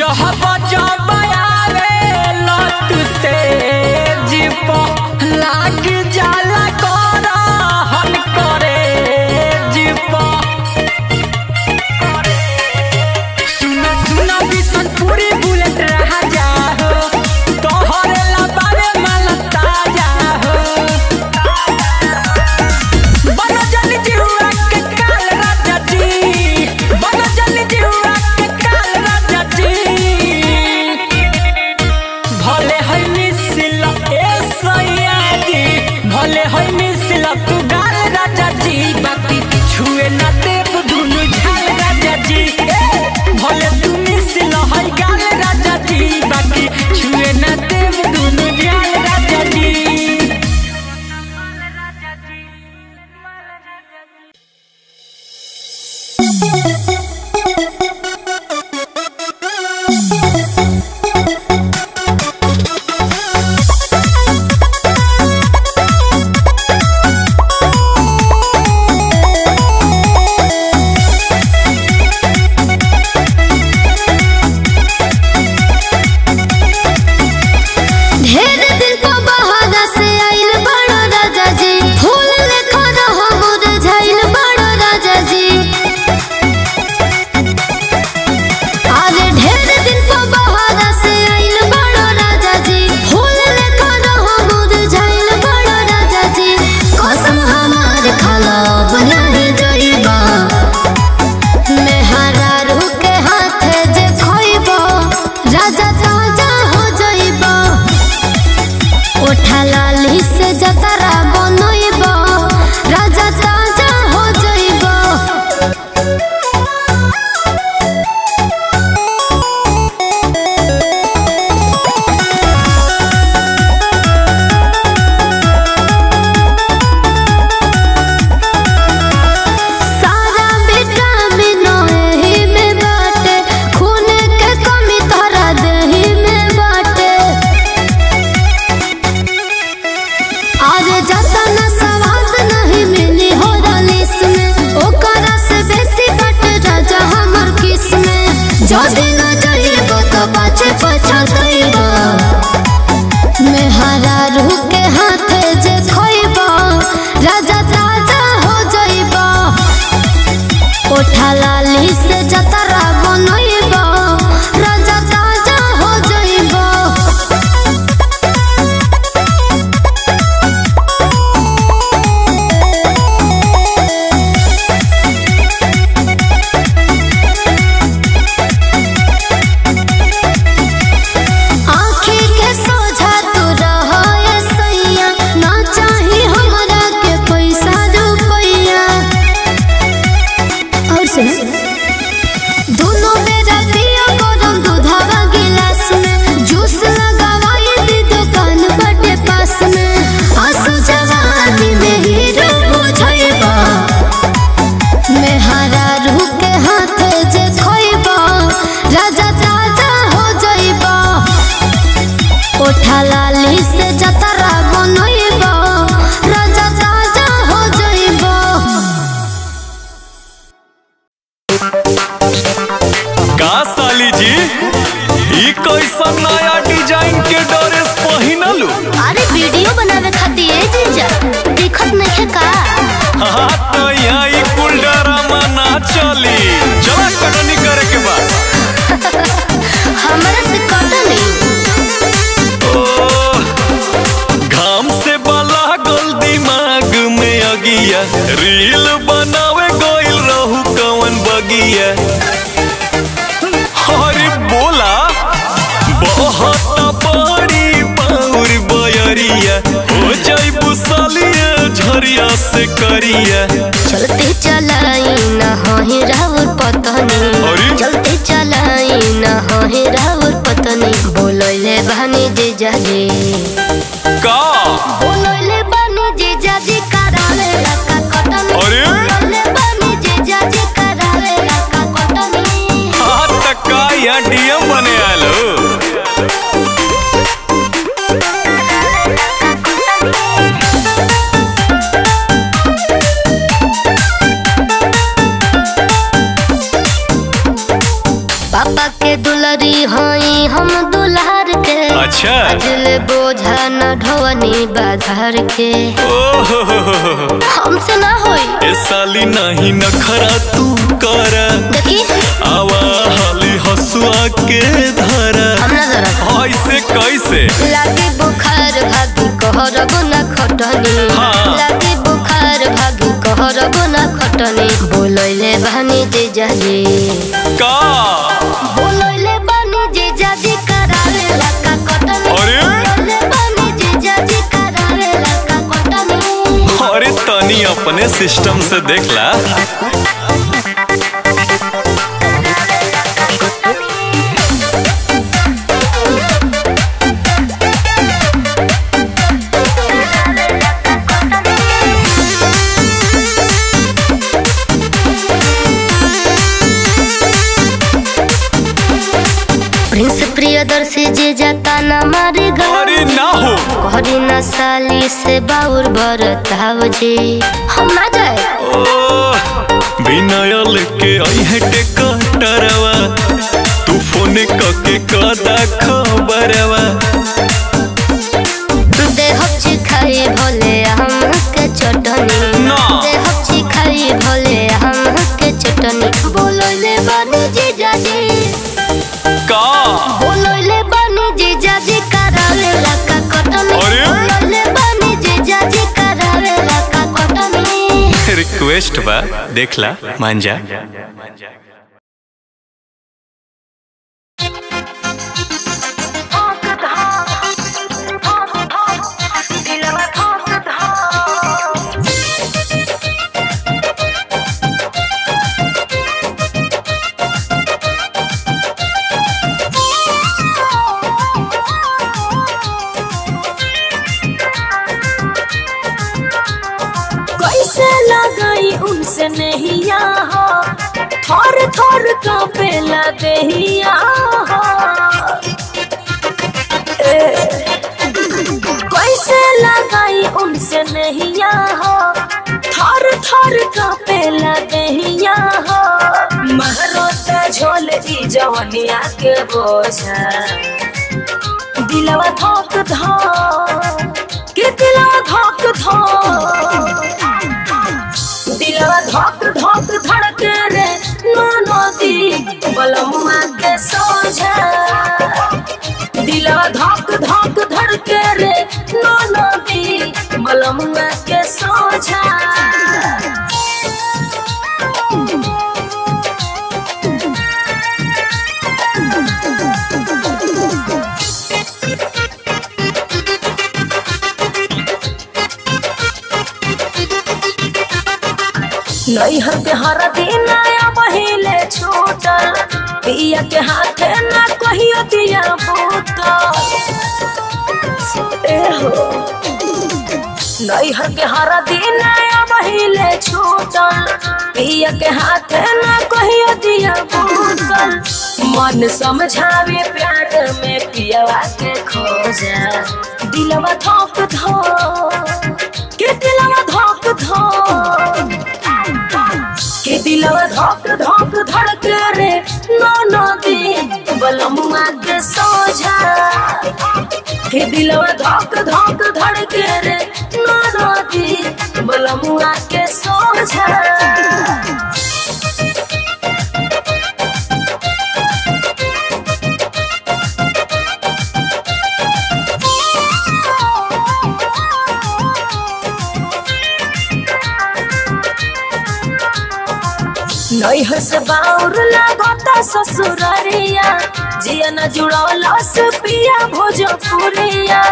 जहब जबायावे लत से जीप लाग जाला कर हन करे जीप सुन सुन बिसन पूरी बुलेट रहा जा हो तोहरे लबावे मन ताजा हो बनो जल्दी जिहुआ के काल राजा जी बनो जल्दी जिहुआ के काल राजा जी भले है मिसिल ए सयाजी भले है मिसिल तू गाल राजा जी बाकी छुए ना देव दुनु झाल राजा जी ए, भले तू मिसिल है गाल राजा जी बाकी छुए ना देव दुनु झाल राजा जी ढेर दिन को बहाना से आइल बड़ो राजा जी फूल लेखा रहो मुरझाइल बड़ो राजा जी अरे ढेर दिन को बहाना से आइल बड़ो राजा जी फूल लेखा रहो मुरझाइल बड़ो राजा जी कसम हमार खाला बनाए जइबा मेहरा रूह के हाथे जे खोइबो राजा ताजा हो जइबो ओठा लाली से जतरा बनइबो राजा ताजा हो जइबो सारा विटामिन एही में बाटे खून के कमी तोहरा देही में बाटे आज जाता न स्वाद नहीं मिली हो रलीस में ओकरा से बेसी बट राजा हमर किस में जदी न जाइबो तो पाछे पछताइबो मेहरा रूह के हाथे जे खोइबो राजा ताजा हो जइबो ओठा लाली से जतरा बनइबो राजा ताजा हो जइबो आँखी के सोझा तू रहो ए सैया ना चाही हमरा के पैसा रुपैया और सुन दोनों बेरा पिया गरम दूधवा गिलास में जूस लगावाई दी दुकान बटे पास में आंसू जवानी में हीरो बुझैबा मेहरा रूह के हाथे जे खोइबा राजा ताजा हो जइबा ओठा लाली से जतरा बनइबा राजा ताजा हो जइबा का साली जी ई कैसन नया डिजाइन के ड्रेस पहिनलू अरे वीडियो बनावे खातिर ए जीजा दिखत नहीं का हाँ तो यहाँ ई कुल ड्रामा ना चली चला कटनी करे के बाद हमरा से कटा नहीं ओ घाम से बला गोल दिमाग में अगिया रील बनावे गोइल रहू कवन बगिया अरे बोला बहुत बड़ी बाउर बयरिया हो जइबू सालिया झरिया से करिया चलते चलाई ना होही राउर पतनी अरे? चलते चलाई ना होही राउर पतनी बोलैले बहनी जीजा जी का बोलैले बहनी जीजा जी करावे लका कटनी अरे? बोलैले बहनी जीजा जी करावे लका कटनी हाँ त का यहाँ डीएम बने आलो हई हम दुल्हार के अच्छा दिल बोझा न ढोवनी बाधार के ओहो हमसे ना होई ए साली नहीं नखरा तू कर देखी आवा हाली हसुआ के धरा हम ना जरा ऐसे कैसे लागे बुखार भागी कहरब ना खटनी हाँ। लागे बुखार भागी कहरब ना खटनी बोलैले बानी जे जाजी का बोलैले बानी जे जाजी करावे लका कटनी अरे? बोलैले बानी जे जाजी करावे लका कटनी अरे तनी अपने सिस्टम से देखला प्रिंस प्रियदर्शी जे जाता ना मारे अरे ना हो कहरी ना साली से बाउर बरताव जे हम ना जाए विनयल के अहे टेकटरवा तू फोन कके कदा खबरवा देहब चिखाई भोले हम के चटनी ना। देहब चिखाई भोले हम के चटनी बोलैले बानी जी जाजी का बोलैले बानी जी जाजी करावे लका कटनी अरे? बोलैले बानी जी जाजी करावे लका कटनी रिक्वेस्ट बा देखला मान जा कैसे लगाई उनसे नहिया हो थोर थोर कांपेला देहिया हो ए, कैसे लगाई उनसे नहिया हो थोर थोर कांपेला देहिया हो महरोता झोल ई जवनिया के बोझा दिलवा धोक धोक के दिलवा धोक धोक दिलवा धोक धोक धड़के रे नो नदी बलमुआ के सोझा दिलवा धोक धोक धड़के रे नो नदी बलमुआ के सोझा नैहर के हर दिन आया पहिले छूटल पिया के हाथे ना कहियो दिया बूतल ए हो नैहर के हर दिन आया पहिले छूटल पिया के हाथे ना कहियो दिया बूतल मन समझावे प्यार में पियवा के खोजा दिलवा धोक धोक के दिलवा धोक धोक के दिलवा धोक धोक धड़के रे नो नदी बलमुआ के सोझा के दिलवा धोक धोक धड़के रे नो नदी बलमुआ के सोझा नैहर से बाउर लागता ससुररिया जिया न जुड़ौला से पिया भोजपुरिया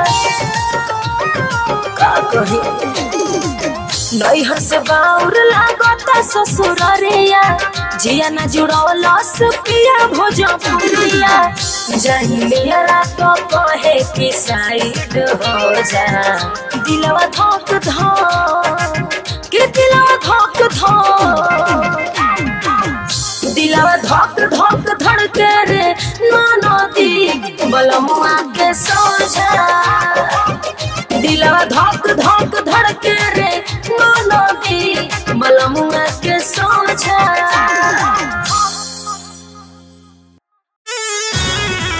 का कही नैहर से बाउर लागता ससुररिया जिया न जुड़ौला से पिया भोजपुरिया जहिलिया तो कहे कि साइड हो जा दिलवा धोक धोक के दिलवा धोक धोक दिलवा धोक धोक धड़के रे नो नदी बलमुआ के सोझा दिलवा धोक धोक धड़के रे नो नदी बलमुआ के सोझा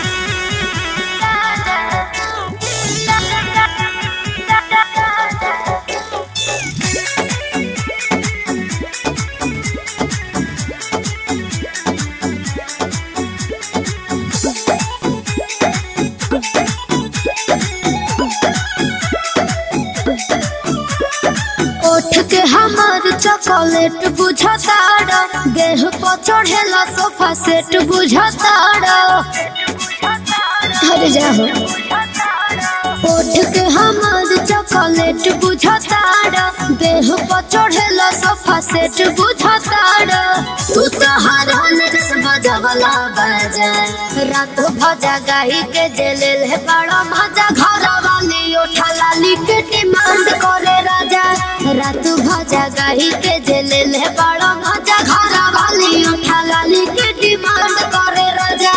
चॉकलेट बुझताड़ देह पर चढ़ेला सोफा सेट बुझताड़ अरे जाहो ओठ के हमार चॉकलेट बुझताड़ देह पर चढ़ेला सोफा सेट बुझताड़ तू तो हर नरस बजवला बजा रात भजा गाई के जेले है बड़ा मजा घर वाली उठा लाली के डिमांड करे राजा रात भजा गाई के जेले है बड़ा मजा घर वाली उठा लाली के डिमांड करे राजा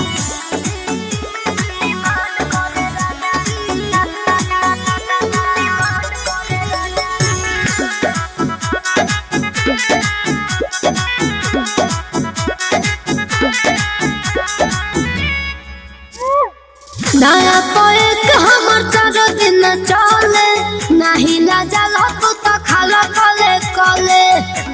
नया पोएक हमर चारो दिन चले नाही लाजा लपु त खाला कले कले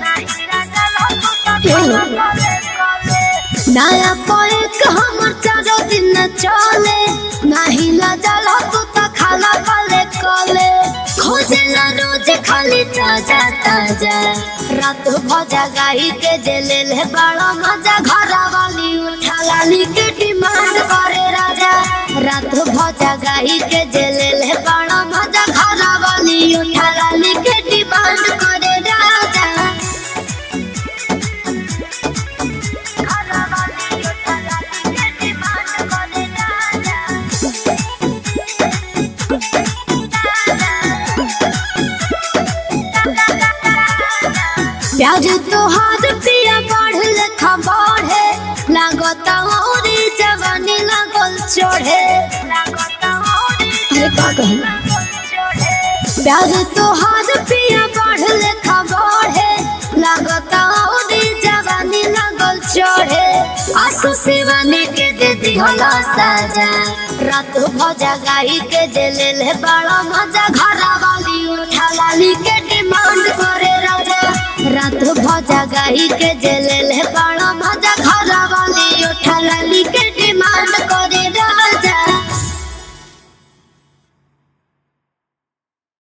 नया पोएक हमर चारो दिन चले नाही लाजा लपु त खाला कले कले खोजेला रोज खाली ताजा ताजा रात भजा गाई के जेले ले बड़ा मजा घर वाली उठा लाली के डिमांड करे राजा रात भजा गाई के जेले ले बड़ा मजा घर वाली उठा लाली के डिमांड करे राजा प्याज तोहार पिया बढ़ लेखा बढ़े लागता औरी जवानी लागल चढ़े अरे का कहूं प्याज तोहार पिया बढ़ लेखा बढ़े लागता औरी जवानी लागल चढ़े आसू शिवानी के दे दिहला साजा रात भजा गाई के जेले ले बड़ा मजा घर वाली उठा लाली के डिमांड करे राजा रात भजा गाई के जेले ले बड़ा मजा